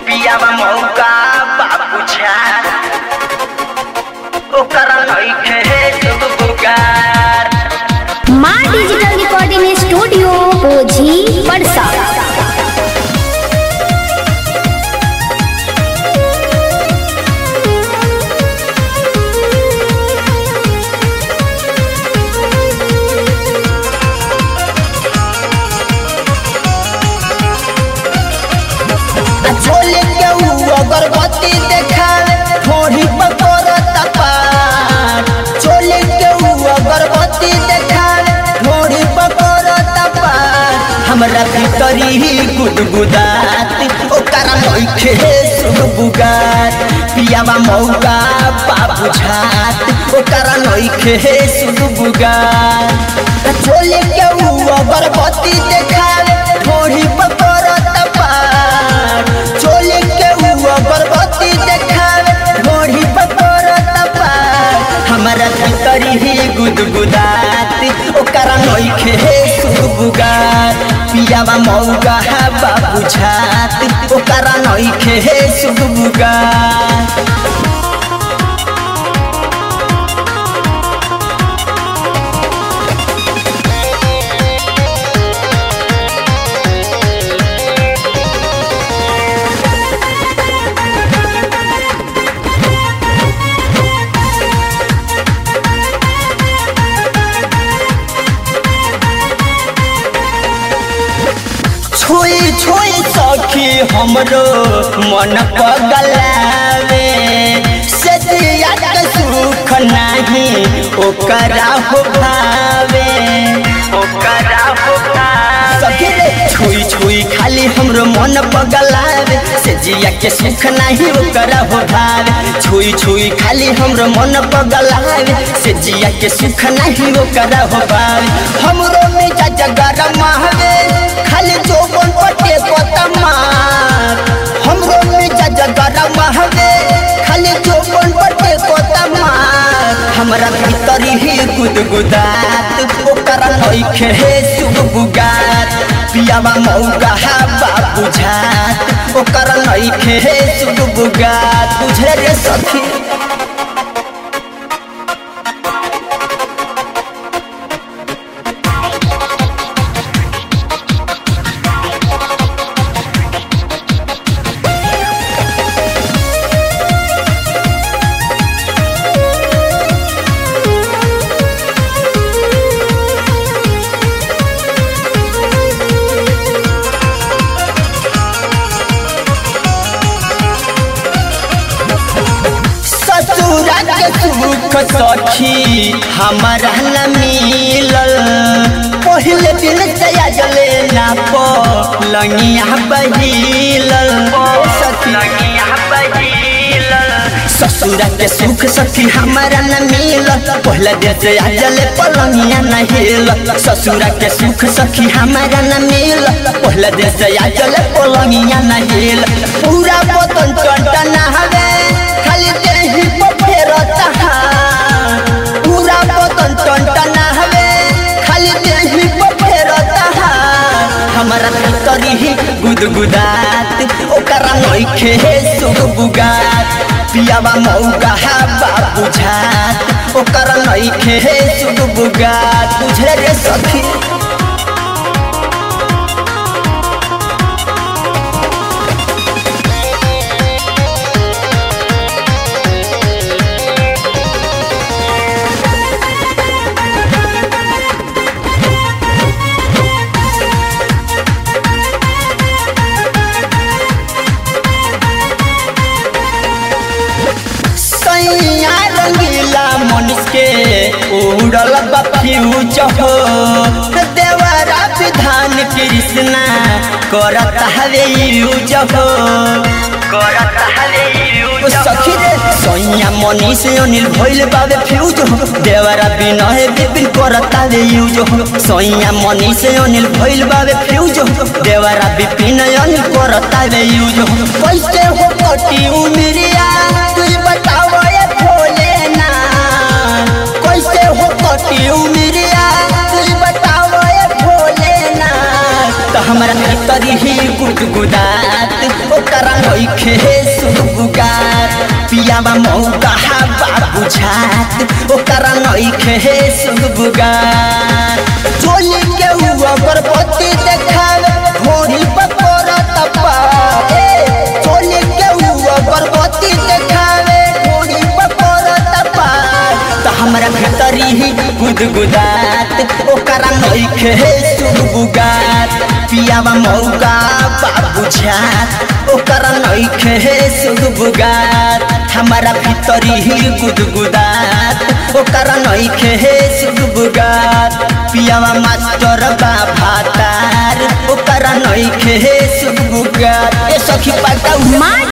पियावा मौका बाबू छा ओकरा नइखे दुगो बुगार माँ डिजिटल रिकॉर्डिंग स्टूडियो ओझी पड़सा झोले के ऊ अगरबत्ती देखावे थोड़ी पकोरत पार झोले के ऊ अगरबत्ती देखावे थोड़ी पकोरत पार हमरा भीतरी ही गुदगुदात ओकरा नइखे सुगबुगात पियावा मौका बाबू झात ओकरा नइखे सुगबुगात झोले के ऊ अगरबत्ती देखावे थोड़ी पकोरत पार चोले के ऊ अगरबत्ती देखावे थोड़ी पकोरत पार हमरा भीतरी ही गुदगुदात ओकरा नइखे सुगबुगात पियावा मौगा बाबू झात ओकरा नइखे सुगबुगात छोई छोई सखी हमरो मन पगलावे सतिया के सुख नाही ओकरा हो भावे ओकरा बुगार सखी रे छुई छुई खाली हमरो मन पगलावे से जिया के सुख नाही ओकरा हो भावे छुई छुई खाली हमरो मन पगलावे से जिया के सुख नाही ओकरा हो भावे हमरो में गरम हवे खाली जोबन पटे कोतमार हमरो में गरम हवे खाली जोबन पटे कोतमार हमरा भीतरी ही गुदगुदात ओकरा नइखे सुगबुगात पियावा मौका बाबू झात ओकरा नइखे सुगबुगात बुझे रे सखी ससुरा के सुख सखी हमारा न मिलल पहले दिन से जले ना पलंगिया बहिलल सखी लगिया बहिलल ससुरा के सुख सखी हमारा न मिलल पहले दिन से जले पलंगिया न हिलल ससुरा के सुख सखी हमारा न मिलल पहले दिन से जले पलंगिया न हिलल पूरा बतन टंटन हवे खाली देही पर फेरत हाथ पूरा बतन टंटन हवे खाली देही पर फेरत हाथ हमरा भीतरी ही गुदगुदात ओकरा नइखे सुगबुगात पियावा मौका बाबू झात ओकरा नइखे सुगबुगात बुझे रे सखी सैया रंगीला मनुष्य के उड़ल बफ्यूज हो देवरा विधान कृष्णा करत हवे यूज हो करत हले ओ सखी रे सैया मनीष अनिल भइल बाबे फ्यूज हो देवरा विनय विपिन करत हवे यूज हो सैया मनीष अनिल भइल बाबे फ्यूज हो देवरा विपिन अनिल करत हवे यूज हो कैसे हो कटी उमरिया तू बताव ये भोलेना कैसे हो कटी उमरिया तू बताव ये भोलेना तो हमरा भीतर ही गुदगुदात ओकरा नइखे सुगुगात पियावा मौका हवा बुझात ओकरा नइखे सुगुगात चोली के हुआ गर्भवती देखावे घोड़ी पर तपा चोली के हुआ गर्भवती देखावे घोड़ी पर तपा त हमरा भीतरी ही गुदगुदात ओकरा नइखे सुगुगात पियावा मौका बाबू झात ओकरा नइखे सुगुगात हमरा भीतरी ही गुदगुदात ओकरा नइखे सुगुगात पियावा मास्टर बा भातार ओकरा नइखे सुगुगात ए सखी पाटा माँ